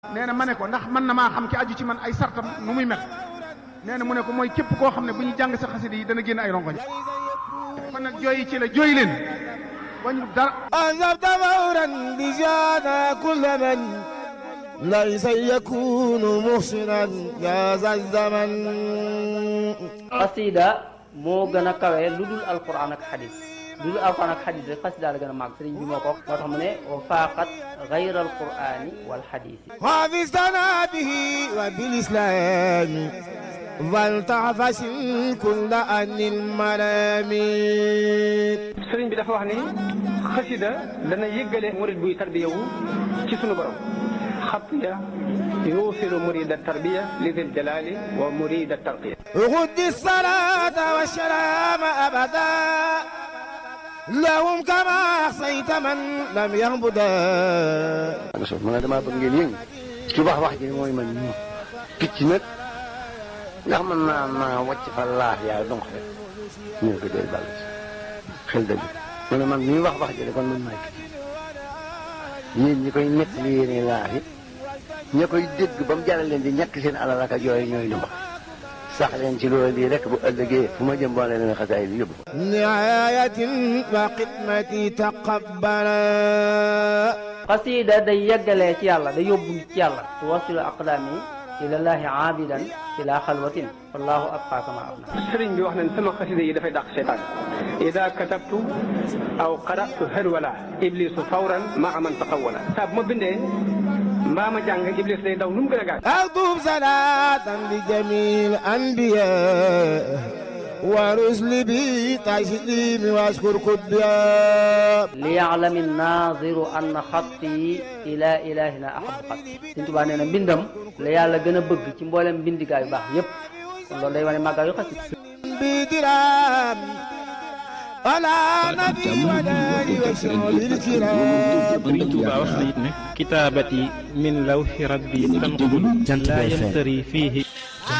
nee na ma ne ko ndax mën na maa xam ki aju ci man ay sartam nu muy mel nee na mu ne ko mooy képp koo xam ne bu ñu jàng sa xasida yi dana génn ay rongoñ kon nag jooyi ci la jooy leen wañu dara أنذبت فورا بجانا كل من ليس يكون محسنا يا ذا الزمن xasida moo gën a kawe lu dul alquran ak xadis lu dul alquran ak xadis rek xasida la gën a màgg sëriñ bi moo ko wax moo tax mu ne wa faaqat gayra alqurani wal xadisi حافظتنا به وبالإسلام فلتعفس كل أن الملامين sëriñ bi dafa wax ni xasida dana yëggale murid buy tarbiyawu ci sunu borom xatiya yuusilu murida tarbiya li dil jalali wa murida tarqiya غد الصلاة والسلام أبدا لهم كما أحصيت من لم يهبدا so ma ne damaa bëgg ngeen yëngu ci wax wax ji mooy man ñu picc nag ndax mën naa naa wàcc fa laax yaa donc rek ñu ne ko dee bàll xel dëgg mu ne man ñuy wax wax ji de kon man maay picc yéen ñi koy nekk li yéene laax yi ña koy dégg ba mu jaral leen di ñàkk seen alal ak yooyu ñooy lu mbax sax leen ci loolu lii rek bu ëllëgee fu ma jëm boole leen xasaay bi yóbbu نعاية وخدمتي تقبلا xasida day yeggalee ci yàlla day yóbbu nit ci yàlla tuwasilu aqdaami ilallahi aabidan ila xalwatin wallahu abqa kama abna sëriñ bi wax nañ sama xasida yi dafay dàq seytaan ida katabtu aw qaratu harwala iblisu fawran maa man taqawala saa bu ma bindee mbaa ma jàng iblis day daw nu mu gën a gaaw أكتب صلاة لجميع الأنبياء ورسل بي تسليم واشكر كبيا liyaalami naaziru anna xatti ila ilahina ahabu xat Sëriñ Tuubaa nee na mbindam la yàlla gën a bëgg ci mboolem mbindigaa yu baax yépp kon loolu day wane màggaa yu xasida بدرام على نبي وداري وشعب الكرام Sëriñ Tuubaa wax na it ne kitaabati min lawxi rabbi tanqul laa yamtari fiihi